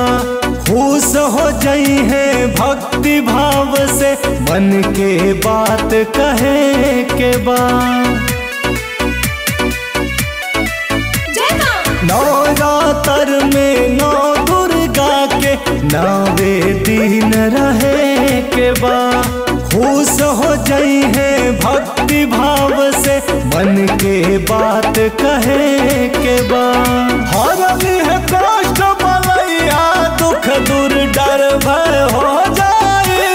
खुश हो जई है भक्ति भाव से मन के बात कहे के बा जय मां नवरात्र में नौ दुर्गा के नवे दिन रहे के बा खुश हो जई है भक्ति भाव से मन के बात कहे के बा हरली है कष्ट बलैया दुख दूर डर भय हो जाए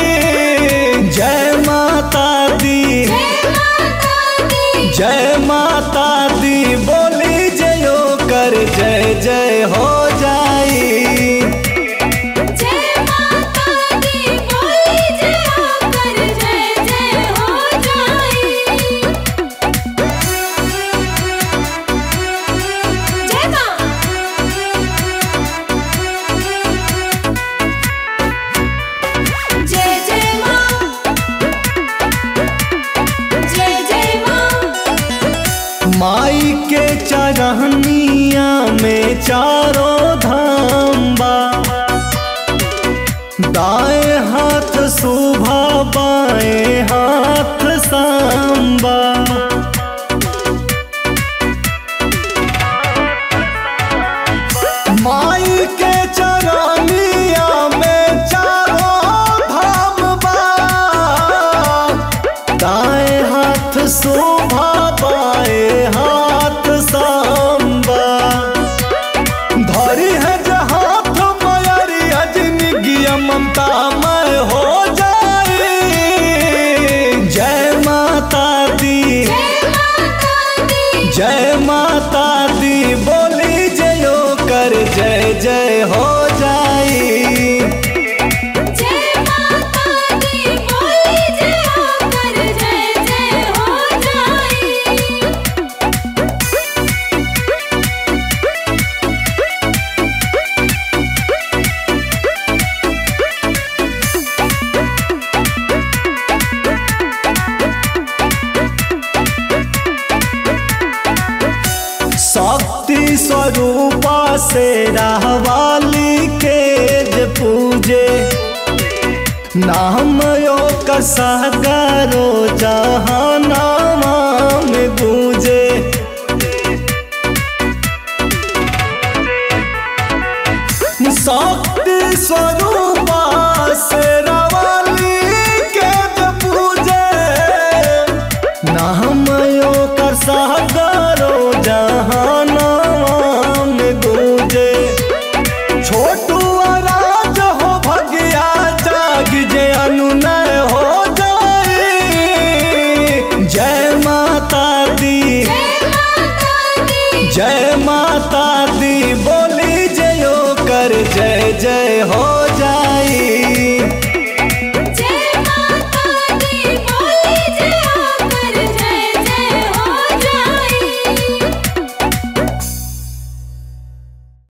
जय माता दी जय माता दी जय माता दी बोली जयो कर जय जय हो जाई जय माता दी बोली जय होकर जय जय हो जाई जय मां जय जय मां जय जय मां माई के चरहनिया में चारों धाम बा दाएं हाथ शोभा बाएं हाथ सांबा माई के चरनिया में चारों धाम बा दाएं हाथ शोभा बाएं हाथ सांबा धरी है जे हाथ मयरी अजनिगी ममता मैं हो जाए जय माता दी जय माता दी जय माता दी बोली जयो कर जय जय हो जाई जय माता दी बोली जय होकर जय जय हो जाई शक्ति स्वरूपा से रहवाली के जे पूजे नाम यो कसगरो जहानामा में गूंजे शक्ति स्वरूपा से रवाली के जे पूजे नाम यो कर सागरो जहानाम गूंजे छोटू राज हो भगिया जाग जे अनुनय हो जाए जय माता दी जय माता दी जय माता दी बोली जयो कर जय जय हो